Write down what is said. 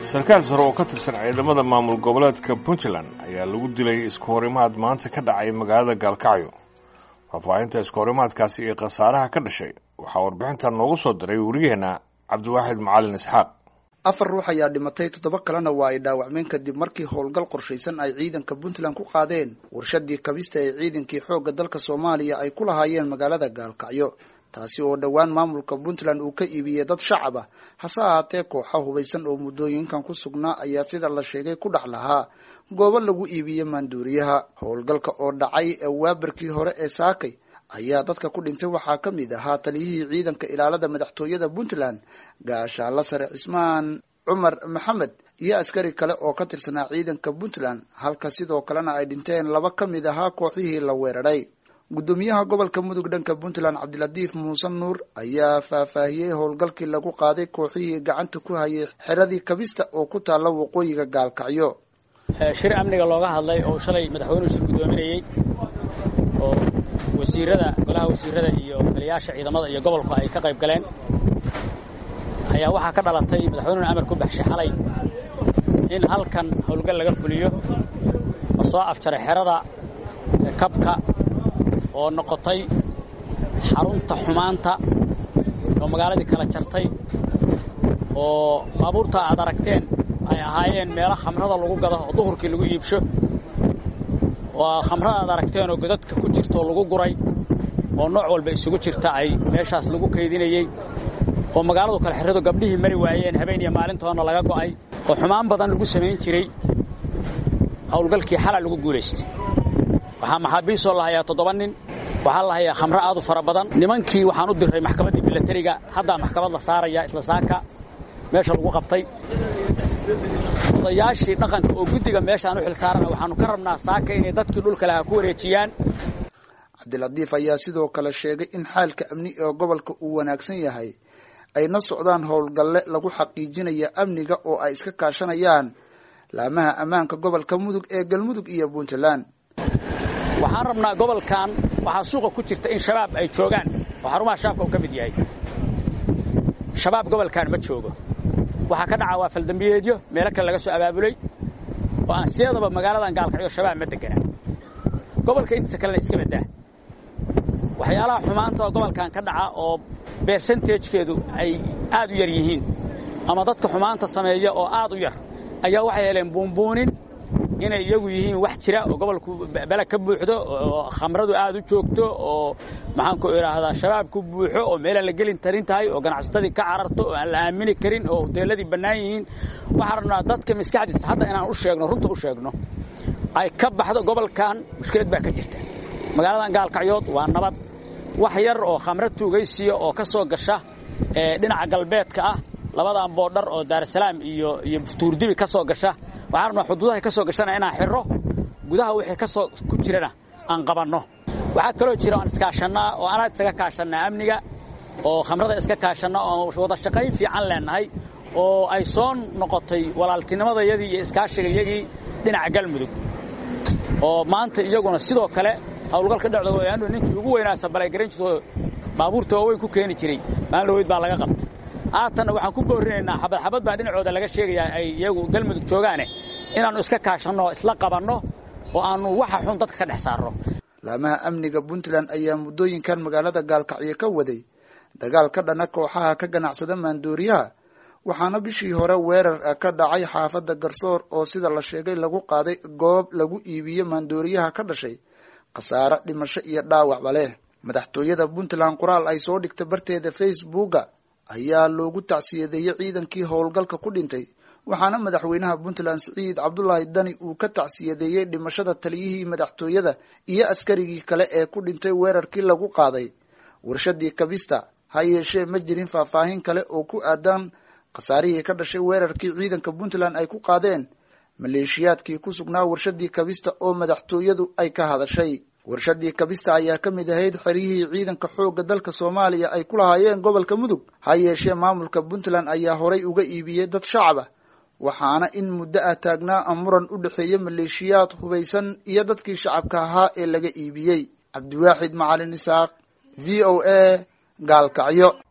sarkaal sare oo ka tirsan ciidamada maamul goboleedka puntland ayaa lagu dilay isku horimaad maanta ka dhacay magaalada gaalkacyo faahfaahinta isku horimaadkaasi iyo khasaaraha ka dhashay waxaa warbixintan noogu soo diray wariyaheenna cabdiwaaxid macalin isxaaq afar ruux ayaa dhimatay toddoba kalena waa ay dhaawacmeen kadib markii howlgal qorshaysan ay ciidanka puntland ku qaadeen warshadii kabista ee ciidankii xoogga dalka soomaaliya ay ku lahaayeen magaalada gaalkacyo taasi oo dhowaan maamulka puntland uu ka iibiyey dad shacab ah hase ahaatee kooxa hubaysan oo muddooyinkan ku sugnaa ayaa sida la sheegay ku dhex lahaa goobo lagu iibiyey maanduuriyaha howlgalka oo dhacay waabarkii hore ee saakay ayaa dadka ku dhintay waxaa ka mid ahaa taliyihii ciidanka ilaalada madaxtooyada puntland gaashaalla sare cismaan cumar maxamed iyo askari kale oo ka tirsanaa ciidanka puntland halka sidoo kalena ay dhinteen laba ka mid ahaa kooxihii la weeraray guddoomiyaha gobolka mudug dhanka puntland cabdilatiif muuse nuur ayaa faahfaahiyey howlgalkii lagu qaaday kooxihii gacanta ku hayay xeradii kabista oo ku taalla waqooyiga gaalkacyo shir amniga looga hadlay oo shalay madaxweynuhu shir guddoominayey oo wasiirada golaha wasiirada iyo taliyaasha ciidamada iyo gobolku ay ka qayb galeen ayaa waxaa ka dhalatay madaxweynuhuna amar ku baxshay xalay in halkan howlgal laga fuliyo oo soo afjaray xerada kabka oo noqotay xarunta xumaanta oo magaaladii kala jartay oo baabuurta aad aragteen ay ahaayeen meelo khamrada lagu gado oo duhurkii lagu iibsho oo khamrada aad aragteen oo godadka ku jirta oo lagu guray oo nooc walba isugu jirta ay meeshaas lagu kaydinayey oo magaaladu kale xeradu gabdhihii mari waayeen habeen iyo maalintoona laga go'ay oo xumaan badan lagu samayn jiray howlgalkii xala lagu guulaystay waxaa maxaabiistoo la hayaa toddoba nin waxaa la hayaa khamro aad u fara badan nimankii waxaan u diray maxkamaddii milatariga haddaa maxkamad la saaraya isla saaka meesha lagu qabtay odayaashii dhaqanka oo guddiga meeshaan u xil saarana waxaanu ka rabnaa saaka inay dadkii dhulka lahaa ku wareejiyaan cabdilatiif ayaa sidoo kale sheegay in xaalka amni ee gobolka uu wanaagsan yahay ayna socdaan howlgalle lagu xaqiijinaya amniga oo ay iska kaashanayaan laamaha ammaanka gobolka mudug ee galmudug iyo puntland waxaan rabnaa gobolkan waxaa suuqa ku jirta in shabaab ay joogaan oo xarumaha shabaabka uu ka mid yahay shabaab gobolkan ma joogo waxaa ka dhaca waa faldambiyeedyo meelo kale laga soo abaabulay oo aan siyadaba magaaladan gaalkacyo shabaab ma deganaa gobolka intiisa kalena iska badaa waxyaalaha xumaanta oo gobolkan ka dhaca oo bersentagekeedu ay aad u yar yihiin ama dadka xumaanta sameeya oo aad u yar ayaa waxay heleen buunbuunin inay iyagu yihiin wax jira oo gobolku bele ka buuxdo oo khamradu aad u joogto oo maxaanku idhaahdaa shabaab ku buuxo oo meelaan la gelin tarin tahay oo ganacsatadii ka cararto oo aan la aamini karin oo hoteelladii bannaan yihiin waxaan rabnaa dadka maskaxdiisa hadda inaan u sheegno runta u sheegno ay ka baxdo gobolkan mushkilad baa ka jirta magaaladan gaalkacyood waa nabad wax yar oo khamro tuugaysiya oo ka soo gasha dhinaca galbeedka ah labadan boodhar oo daarasalaam iyo iyo tuurdibi ka soo gasha waxaan rabnaa xuduudahay ka soo gashana inaan xirro gudaha wixii ka soo ku jirana aan qabanno waxaa kaloo jira aan iskaashannaa oo anaad isaga kaashannaa amniga oo khamrada iska kaashanna oo wada shaqayn fiican leennahay oo ay soo noqotay walaaltinimadayadii iyo iskaashigayagii dhinaca galmudug oo maanta iyaguna sidoo kale howlgalka dhexdooda anu ninkii ugu weynaa sabalay garan jirto baabuurta waaweyn ku keeni jiray maalin dhaweyd baa laga qabtay haatanna waxaan ku boorinaynaa xabad xabad baa dhinacooda laga sheegayaa ay iyagu galmudug joogaane inaannu iska kaashanno oo isla qabanno oo aannu waxa xun dadka ka dhex saarno laamaha amniga puntland ayaa muddooyinkan magaalada gaalkacyo ka waday dagaal ka dhana kooxaha ka ganacsada maandooriyaha waxaana bishii hore weerar ka dhacay xaafadda garsoor oo sida la sheegay lagu qaaday goob lagu iibiyo maandooriyaha ka dhashay khasaare dhimasho iyo dhaawacba leh madaxtooyada puntland qoraal ay soo dhigtay barteeda facebooka ayaa loogu tacsiyadeeyey ciidankii howlgalka ku dhintay waxaana madaxweynaha puntland siciid cabdulaahi dani uu ka tacsiyadeeyey dhimashada taliyihii madaxtooyada iyo askarigii kale ee ku dhintay weerarkii lagu qaaday warshadii kabista ha yeeshee ma jirin faahfaahin kale oo ku aadan khasaarihii ka dhashay weerarkii ciidanka puntland ay ku qaadeen maleeshiyaadkii ku sugnaa warshadii kabista oo madaxtooyadu ay ka hadashay warshadii kabista ayaa ka mid ahayd xeryihii ciidanka xoogga dalka soomaaliya ay ku lahaayeen gobolka mudug ha yeeshee maamulka puntland ayaa horay uga iibiyey dad shacab ah waxaana in muddo ah taagnaa muran u dhexeeya maleeshiyaad hubaysan iyo dadkii shacabka ahaa ee laga iibiyey cabdiwaaxid macalin isaaq v o a gaalkacyo